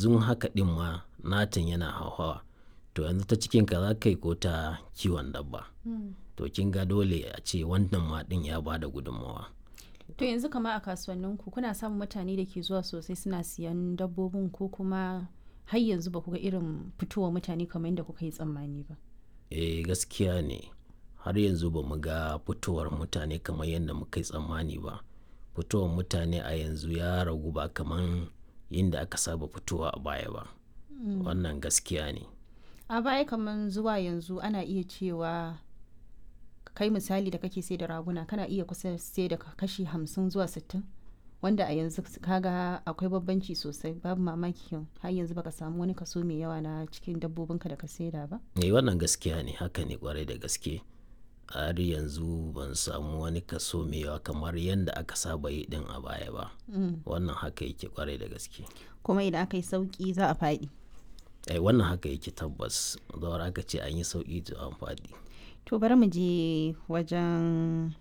yanzu haka ɗin ma natan yana hauhawa to yanzu ta cikin ka za ka yi ko ta kiwon dabba to kin ga dole a ce wannan ma ɗin ya ba da gudunmawa To yanzu kama a kasuwanninku kuna samun mutane da ke zuwa sosai suna siyan dabbobin ko kuma har yanzu ba ku ga irin fitowa mutane kamar yadda kuka yi tsammani ba. eh gaskiya ne har yanzu ba mu ga fitowar mutane kamar yadda muka yi tsammani ba fitowar mutane a yanzu ya ragu ba kamar yadda aka saba fitowa a baya ba wannan gaskiya ne A baya kamar zuwa yanzu ana iya cewa kai misali da kake sai da raguna kana iya kusa sai da kashi hamsin zuwa sittin wanda a yanzu kaga akwai bambanci sosai babu mamaki har yanzu baka samu wani kaso mai yawa na cikin dabbobinka da ka saida ba. eh wannan gaskiya ne haka ne kwarai da gaske har yanzu ban samu wani kaso mai yawa kamar yadda aka saba yi din a baya ba wannan haka yake kwarai da gaske Kuma idan aka yi sauki za a faɗi. eh wannan haka yake tabbas zawar aka ce an yi sauki to an faɗi To bari mu je wajen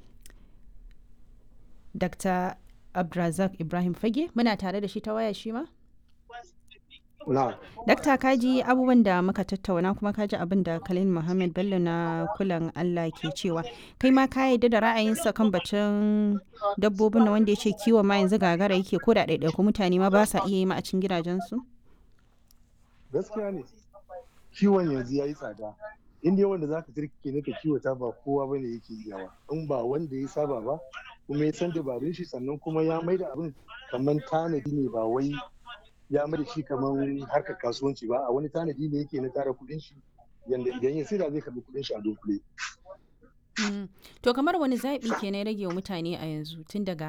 Dr. Abdrazak Ibrahim Fage muna tare da shi ta waya shi ma? Na, Dakta kaji abubuwan da muka tattauna kuma kaji abin da Khalil Muhammad Bello na kulan Allah ke cewa kai ma ka yarda da ra'ayinsa kan batun dabbobin na wanda ya ce kiwon ma yanzu gagara yake ko da ɗaiɗaiku mutane ma ba sa iya yi ma a cikin gidajensu? gaskiya ne. Kiwon yanzu ya yi tsada. Inda wanda za ka turke ne ka kiwata ba kowa bane yake iyawa. In ba wanda ya saba ba, kuma ya san dabarun shi sannan kuma ya maida abin kamar tanadi ne ba wai ya maida shi kamar harkar kasuwanci ba a wani tanadi ne yake na tara kuɗin shi yanda idan ya saida zai karɓi kuɗin shi a dunkule. To kamar wani zaɓi ke na rage wa mutane a yanzu tun daga